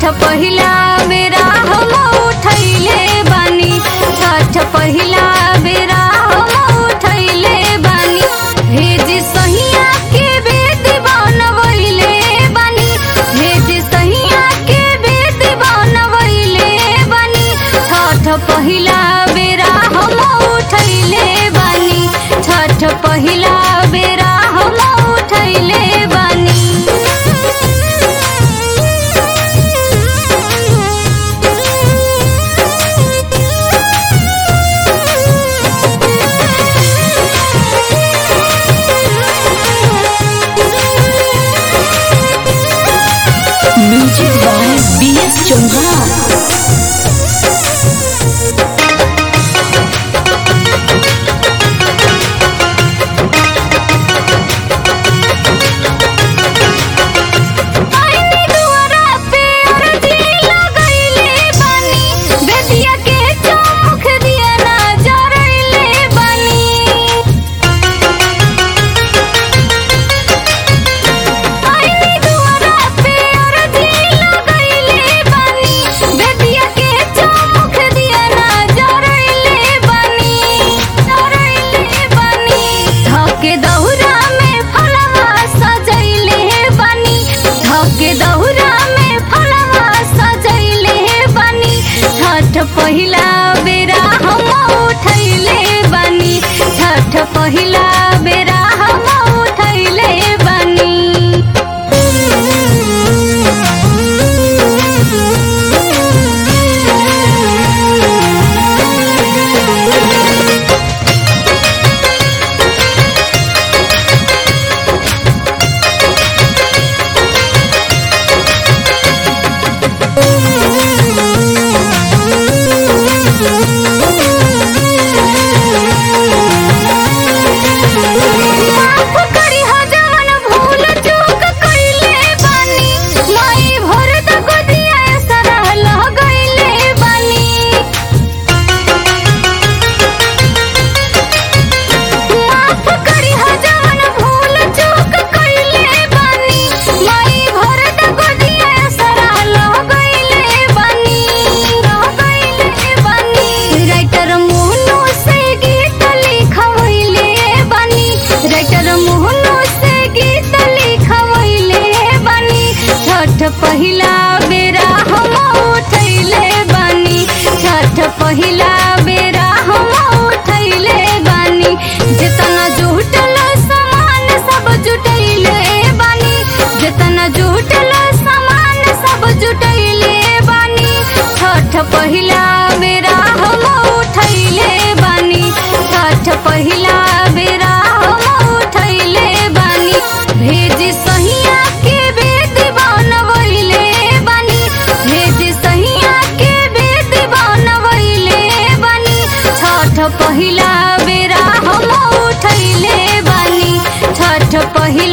पहिला बेरा हम उठैले बानी छठ पहिला बेरा हम उठैले बानी भेज सहिया के बेद बनवैले बानी भेज सहिया के बेद बनवैले बानी छठ पहिला बेरा हम उठैले बानी छठ पहिला बेरा हम उठैले बानी music by B S Chauhan आईनी दुआरा पे अरजी लगैले बानी बेदिया के चौमुख दिया ना जरैले बानी आईनी दुआरा पे अरजी लगैले बानी बेदिया के चौमुख दिया ना जरैले बानी जरैले बानी धके दहुरा में फलवा सजैले बानी धके दहुरा में फलवा सजैले बानी छठ पहिला बेरा हम उठैले बानी छठ पहिला बेरा हम उठैले बानी माफ करी हो जवन भूल चूक कइले बानी माई भर द गोदिया सरह लगइले बानी माफ करी हो जवन भूल चूक कइले बानी माई भर द गोदिया सरह लगइले बानी लगइले बानी राइटर मोहनु से गीत लिखवैले बानी राइटर मोहनु से गीत लिखवैले बानी छठ पहिला बेरा हम उठैले बानी छठ पहिला बेरा हम उठैले बानी जितना जुटल सामान सब जुटैले बानी जितना जुटल सामान सब जुटैले बानी छठ पहिला बेरा हम उठैले बानी छठ पहिला बेरा हम उठैले बानी भेज सहिया के बेद बनवैले बानी भेज सहिया के बेद बनवैले बानी छठ पहिला बेरा हम उठैले बानी छठ पहिला